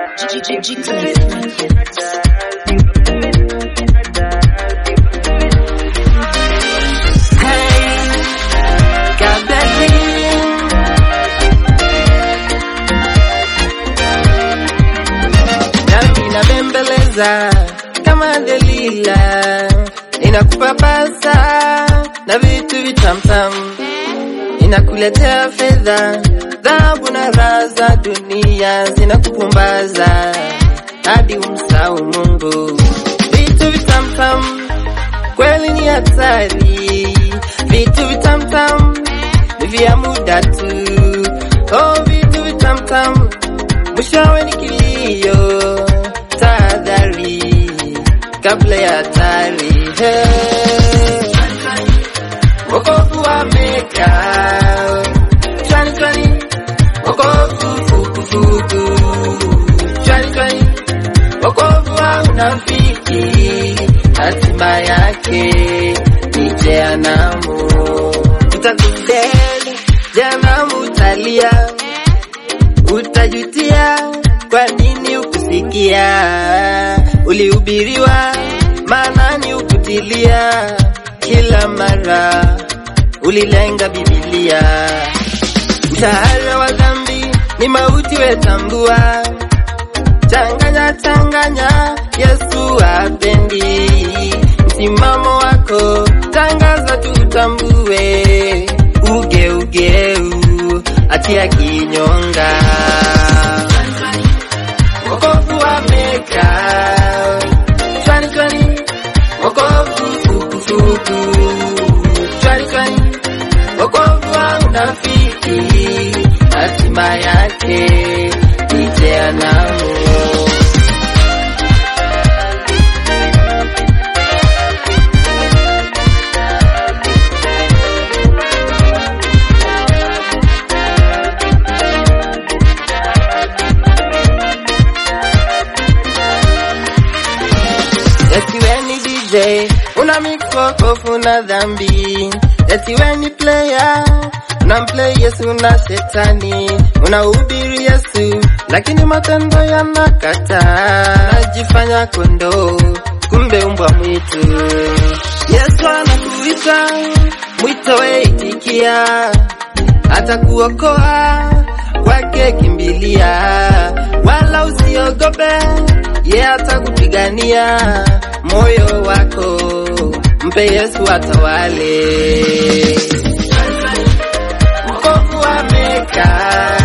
Ninabembeleza kama Delila, ninakupapasa na vitu vitamtam, ninakuletea fedha, dhahabu na raha za dunia zinakupumbaza hadi umsahau Mungu. Vitu vitamtam kweli ni hatari, vitu vitamtam ni vya muda tu. Oh, vitu vitamtam mwishowe ni kilio, tahadhari kabla ya hatari. Hey. Wokovu wa Meka, chwani chwani, wokovu fukufuku, chwani chwani, wokovu wa unafiki, hatima yake ni jehanamu. Utakudeli jehanamu, utalia utajutia kwa nini ukusikia, ulihubiriwa maanani ukutilia, kila mara ulilenga Biblia. Mshahara wa dhambi ni mauti, wetambua, changanya changanya, Yesu apendi msimamo wako, tangaza tutambue, ugeugeu atia kinyonga wokovu wa Meka, chwani chwani, wokovu fukufuku, chwani chwani, wokovu wa unafiki, hatima yake ni jehanamu. Eti we ni DJ, una mix wokovu na dhambi. Eti we ni player, unamplay Yesu na shetani. Unahubiri Yesu, lakini matendo yanakataa. Najifanya kondoo, kumbe umbwa mwitu. Yesu anakuita, mwito we itikia, atakuokoa kwake kimbilia, wala usiogope, ye atakupigania moyo wako, mpe Yesu atawale. Wokovu wa Meka,